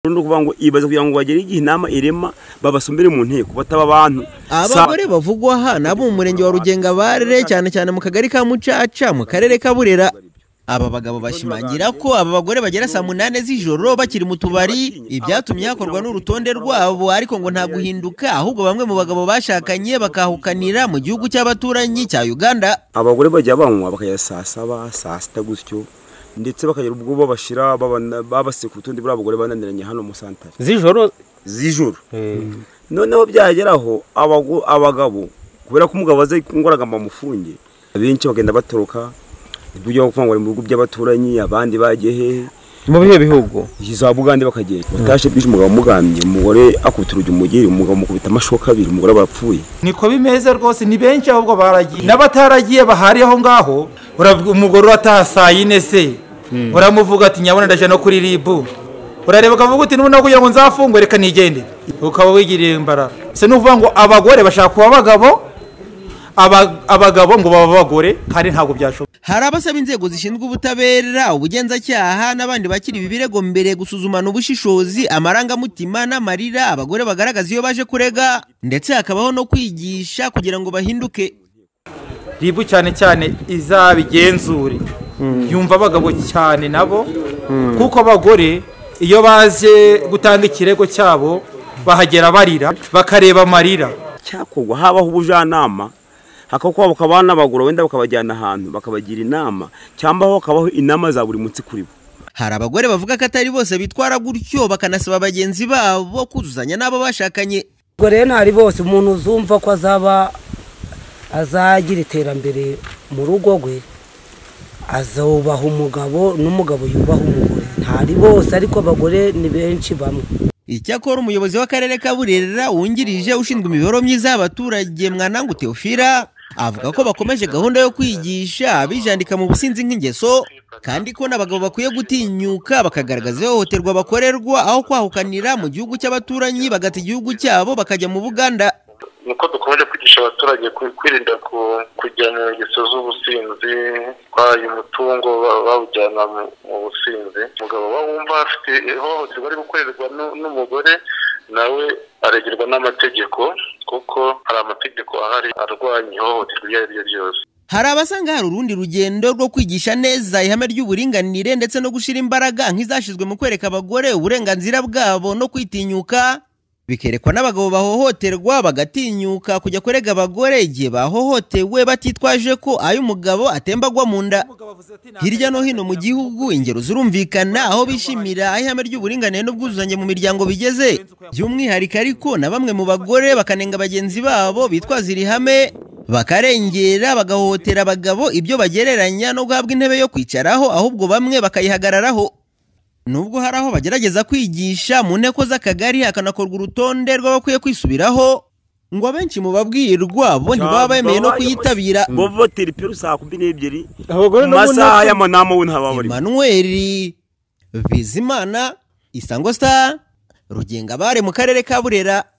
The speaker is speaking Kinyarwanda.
ni ukuvuga ngo ibaze kugira ngo bagere igihe inama irema babasumbire mu nteko bataba abantu abagore bavugwa aha nabo mu murenge wa rugenga barere cyane cyane mu kagari ka mucaca mu karere ka burera aba bagabo bashimangira ko aba bagore bagera saa munani z'ijoro bakiri mu tubari ibyatumye hakorwa n'urutonde rwabo ariko ngo nta guhinduka ahubwo bamwe mu bagabo bashakanye bakahukanira mu gihugu cy'abaturanyi cya uganda abagore bajya banywa bakajya saa saba saa sita gutyo ndetse bakagira ubwo babashyira babasiye ku rutonde buriya abagore bananiranye hano mu santari z'ijoro z'ijoro noneho byageraho abagabo kubera ko umugabo azi ingoragamba mufunge abenshi bagenda batoroka ujya kuvuga ngo mu bihugu by'abaturanyi abandi bagiye hehe mu bihe bihugu za bugande bakagenda batashye bwije umugabo amugambye umugore akubita urugi umugeri umugabo amukubita amashoka abiri umugore barapfuye niko bimeze rwose ni benshi ahubwo baragiye n'abataragiye bahari aho ngaho umugore urataha saa yine se uramuvuga ati nyabona ndaje no kuri ribu urareba ukavuga uti nubona kugira ngo nzafungwe reka nigende ukaba wigiriye imbaraga se ni ukuvuga ngo abagore bashaka kuba abagabo abagabo ngo baba abagore kandi ntabwo byashoboka hari abasaba inzego zishinzwe ubutabera ubugenzacyaha n'abandi bakiri ibi birego mbere gusuzumana ubushishozi amarangamutima n'amarira abagore bagaragaza iyo baje kurega ndetse hakabaho no kwigisha kugira ngo bahinduke ribu cyane cyane izabigenzure yumva abagabo cyane nabo kuko abagore iyo baje gutanga ikirego cyabo bahagera barira bakareba amarira cyakorwa habaho ubujyanama hakabaho bakaba n'abagura wenda bakabajyana ahantu bakabagira inama cyangwa hakabaho inama za buri munsi kuri bo hari abagore bavuga ko atari bose bitwara gutyo bakanasaba bagenzi babo kuzuzanya n'abo bashakanye ubwo rero ntari bose umuntu uzumva ko azaba azagira iterambere mu rugo rwe azubaha umugabo n'umugabo yubaha umugore ntari bose ariko abagore ni benshi bamwe icyakora umuyobozi w'akarere ka burera wungirije ushinzwe imibereho myiza y'abaturage mwanangu teofira avuga ko bakomeje gahunda yo kwigisha bijandika mu businzi nk'ingeso kandi ko n'abagabo bakwiye gutinyuka bakagaragaza ihohoterwa bakorerwa aho kwahukanira mu gihugu cy'abaturanyi bagata igihugu cyabo bakajya mu buganda nuko dukomeje kwigisha abaturage kwirinda kujya mu ngeso z'ubusinzi kwayo umutungo bawujyana mu businzi umugabo we wumva afite ihohoterwa ari gukorerwa n'umugore nawe aregerwa n'amategeko kuko hari amategeko ahari arwanya ihohoterwa iryo ari ryo ryose hari abasanga hari urundi rugendo rwo kwigisha neza ihame ry'uburinganire ndetse no gushyira imbaraga nk'izashyizwe mu kwereka abagore uburenganzira bwabo no kwitinyuka bikerekwa n'abagabo bahohoterwa bagatinyuka kujya kurega abagore igihe bahohotewe batitwaje ko ay'umugabo atembagwa mu nda hirya no hino mu gihugu ingero zirumvikana aho bishimira aho ihame ry'uburinganire n'ubwuzuzanye mu miryango bigeze by'umwihariko ariko na bamwe mu bagore bakanenga bagenzi babo bitwaza iri hame bakarengera bagahohotera abagabo ibyo bagereranya no guhabwa intebe yo kwicaraho ahubwo bamwe bakayihagararaho nubwo hari aho bagerageza kwigisha mu nteko z'akagari hakanakorwa urutonde rw'abakwiye kwisubiraho ngo abenshi mu babwirwa bo ntibaba bemeye no kuyitabira ngo voteri peru saa kumi n'ebyiri abagore mu masaha y'amanama we ntaba barimo emmanuel bizimana isango star rugenga bare mu karere ka burera